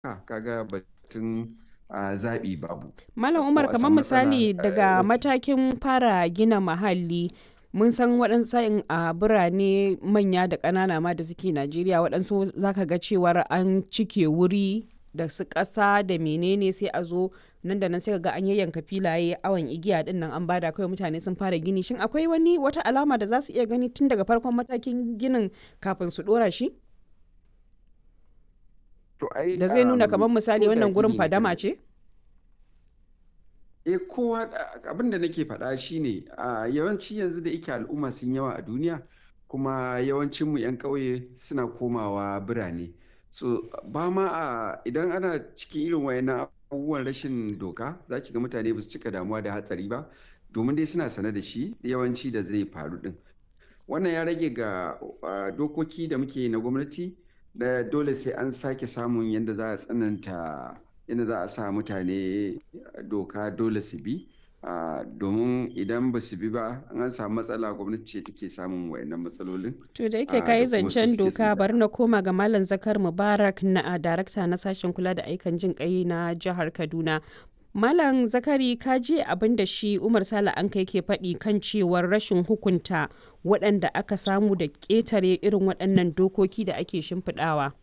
kaga batun a zaɓi babu. Malam Ko Umar a kamar samu matsala misali eh, daga wasu matakin fara gina mahalli mun san waɗansu sa'in a birane manya da ƙanana ma da suke Najeriya waɗansu zaka ga cewar an cike wuri da su ƙasa da menene sai a zo nan da nan sai ka ga an yayyanka filaye awon igiya din nan an bada kawai mutane sun fara gini shin akwai wani wata alama da za su iya gani tun daga farkon matakin ginin kafin su ɗora shi To ai da zai nuna um, kamar misali ko da wannan gurin gini ne fadama kana ce eh kowa abin da nake faɗa shine a yawanci yanzu da yake al'umma sun yawa a duniya kuma yawancin mu 'yan ƙauye suna komawa birane so ba ma a idan ana cikin irin wayannan abubuwan rashin doka za ki ga mutane ba su cika damuwa da hatsari ba domin dai suna sane da shi yawanci da zai faru din wannan ya rage ga uh, dokoki da muke na gwamnati da dole sai an sake samun yadda za a tsananta yadda za a sa mutane doka dole su bi uh, domin idan ba su bi ba an samu matsala gwamnati ce take samun wayannan matsalolin To da yake uh, kayi da kuma su zancen suke doka tsira bari na koma ga Malam Zakar Mubarak na a darakta na sashen kula da aikan jin kai na jihar Kaduna. Malam Zakari ka je abin da shi Umar Sale an kai ke faɗi kan cewar rashin hukunta waɗanda aka samu da ƙetare irin waɗannan dokoki da ake shimfiɗawa.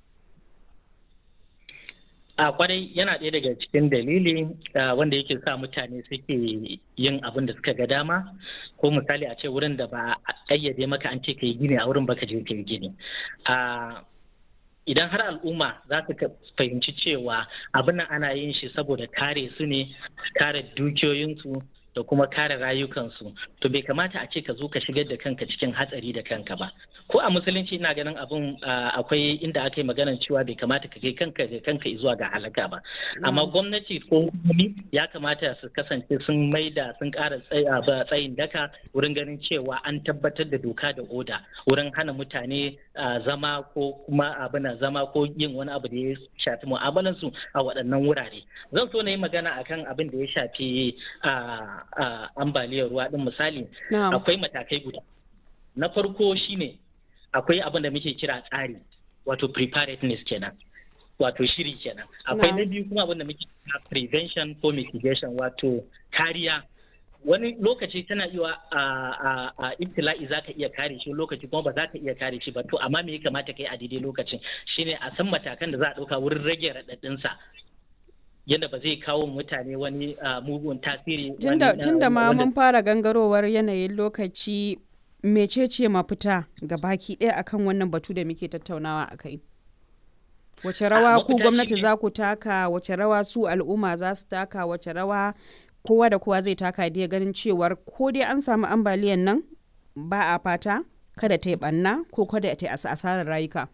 a kwarai yana ɗaya daga cikin dalili ah, wanda yake sa mutane suke yin abin da suka ga dama ko misali a ce wurin da ba a ƙayyade maka an ce ka yi gini a wurin baka je ka yi gini Ah, idan har al'umma za su ka- fahimci cewa abin nan ana yin shi saboda kare su ne kare dukiyoyinsu da kuma kare rayukansu to bai kamata a ce ka zo ka shigar da kanka cikin hatsari da kanka ba ko a musulunci ina ganin abin ah, akwai inda aka yi maganar cewa bai kamata ka kai kanka ga kanka zuwa ga halaka ba amma gwamnati ko hukumomi ya kamata su kasance sun maida sun ƙara tsay- ah, ba- tsayin daka wurin ganin cewa an tabbatar da doka da oda wurin hana mutane ah, zama ko kuma abin zama ko yin wani abu da ya shafi mu'amalansu a waɗannan wurare zan so na yi magana akan abin da ya shafi ah, ah, ambaliyar ruwa din misali Na'am. akwai matakai guda na farko shine akwai abin da muke kira tsari wato preparedness kenan wato shiri kenan akwai na Na'am. biyu kuma abin da muke kira prevention ko mitigation wato kariya wani lokaci tana iya a a a ibtila'i za ka iya kare shi lokaci kuma ba za ka iya kare shi ba to amma me ya kamata kai a daidai lokacin shine a san matakan da za a ɗauka wurin rage raɗaɗinsa yadda ba zai kawo mutane wani ah, mugun tasiri wani Tunda ah, tunda ma wanda mun fara gangarowar yanayin lokaci mecece mafita ga baki ɗaya akan wannan batu da muke tattaunawa a kai. Wace rawa ku mafita gwamnati shine za ku taka, wace rawa su al'umma za su taka, wace rawa kowa da kowa zai taka da ganin cewar ko dai an samu ambaliyan nan ba a fata kada ta yi ɓanna ko kada ta yi asa- asarar rayuka.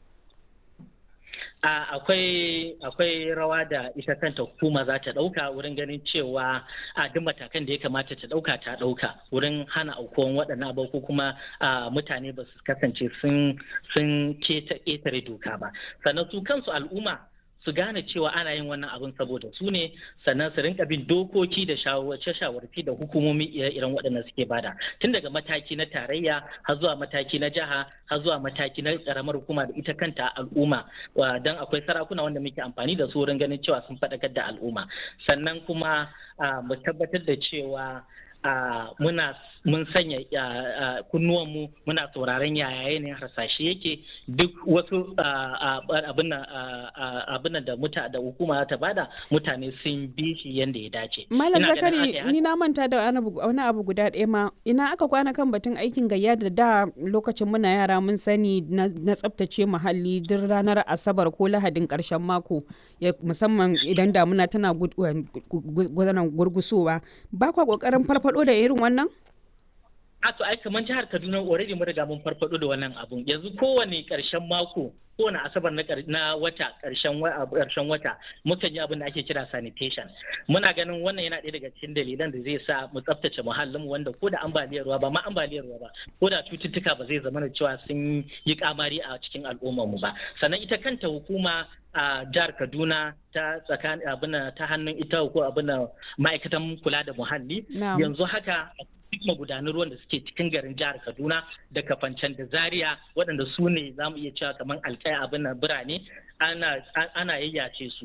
A- akwai akwai rawa da ita kanta hukuma za ta ɗauka wurin ganin cewa a duk matakan da ya kamata ta ɗauka ta ɗauka wurin hana aukuwan waɗannan abu ko kuma a, mutane ba su kasance sun sun keta ƙetare doka ba sannan su kansu al'umma su gane cewa ana yin wannan abin saboda su ne sannan su rinka bin dokoki da shawarce shawarci da hukumomi ire-iren waɗannan suke bada tun daga mataki na tarayya har zuwa mataki na jiha har zuwa mataki na karamar hukuma da ita kanta al'umma wa- don akwai sarakuna wanda muke amfani da su wurin ganin cewa sun faɗakar da al'umma sannan kuma ah, mu tabbatar da cewa ah, muna mun sanya ah, ah, kunnuwanmu muna sauraron yaya yanayin harsashe yake duk wasu ah, ah, abin nan, ah, ah, abin nan da muta da hukuma ta bada mutane sun bi shi yadda ya dace Malam Ina ganin aka yi Zakari haka- ni na manta da wani abu wani abu guda ɗaya ma ina aka kwana kan batun aikin gayya da da lokacin muna yara mun sani na, na tsaftace muhalli duk ranar asabar ko lahadin ƙarshen mako ya, musamman idan damuna tana gud- gu- gu- gudanar gurgusowa ba kwa ƙoƙarin farfado da irin wannan? a to ai kamar jihar Kaduna already mun riga mun farfado da wannan abun yanzu kowane karshen mako kowane asabar na kar- na wata karshen wa- karshen wata mukan yi abin da ake kira sanitation muna ganin wannan yana ɗaya daga cikin dalilan da zai sa mu tsaftace muhallin mu wanda ko da ambaliyar ruwa ba ma ambaliyar ruwa ba ko da cututtuka ba zai zama da cewa sun yi kamari a cikin al'ummar mu ba sannan ita kanta hukuma a jihar Kaduna ta tsakanin abin nan ta hannun ita ko abin nan ma'aikatan kula da muhalli Na'am. yanzu haka duk magudanan ruwan da suke cikin garin jihar Kaduna da Kafancan da Zaria waɗanda su ne za mu iya cewa kamar alƙaya abin nan birane ana ana yayyace su